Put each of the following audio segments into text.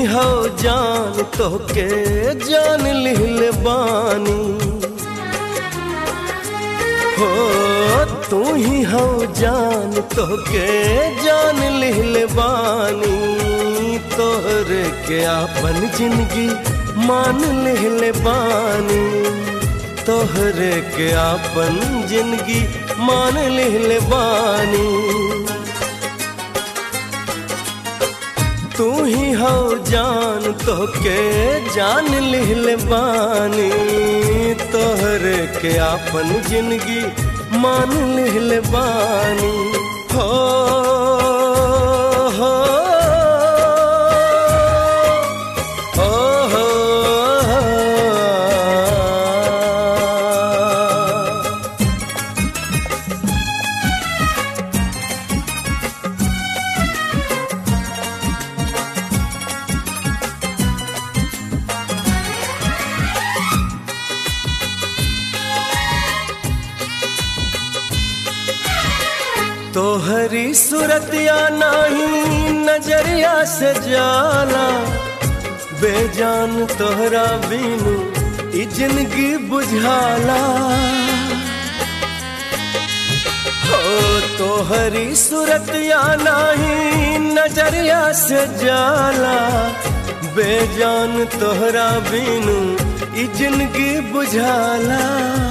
हो जान तो के जान लिहले बानी हो तू ही हो जान तो के जान लिहले बानी तोहरे के आपन जिंदगी मान लिहले बानी तोहरे के आपन जिंदगी मान लिहले बानी तू ही हो जान तो के जान लिहले बानी तोहरे के आपन जिंदगी मान लिहले बानी हो हो ओ हो तोहरी सूरतिया नाही नजरिया से जाला बेजान तोहरा बीनू ई जिंदगी बुझाला हो तोहरी सूरतिया नाही नजरिया से जाला बेजान तोहरा बीनू ई जिंदगी बुझाला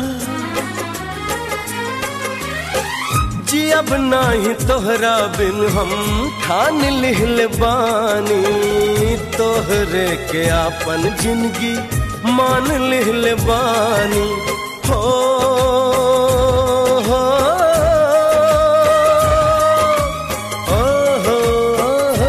जी अब नाही तोहरा बिन हम ठान लिहल बानी तोहरे के आपन जिंदगी मान लिहल बानी हो हो ओ हो हो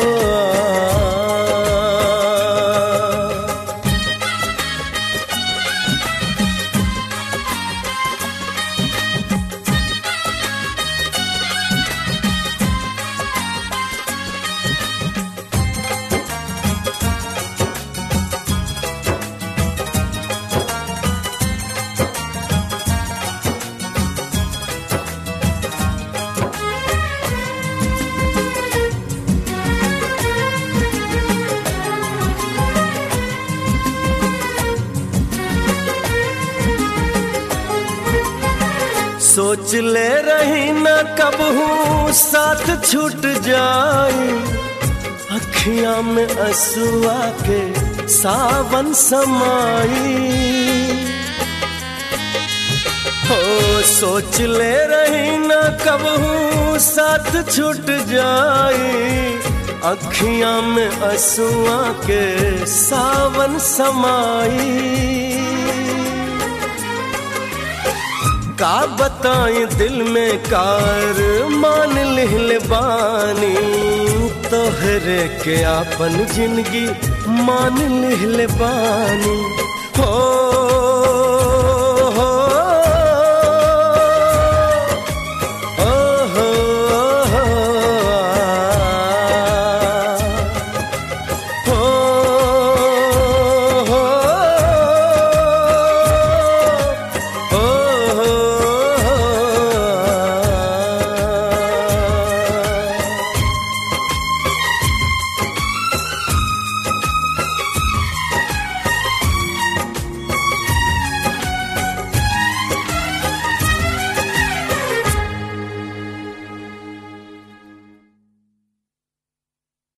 सोच ले रही न कब हूँ साथ छूट जाई अखियां में असुआ के सावन समाई हो सोच ले रही न कब हूँ साथ छूट जाई अखियां में असुआ के सावन समाई का बताएं दिल में कार मान लिहल बानी तोहरे के आपन जिंदगी मान लिहल बानी हो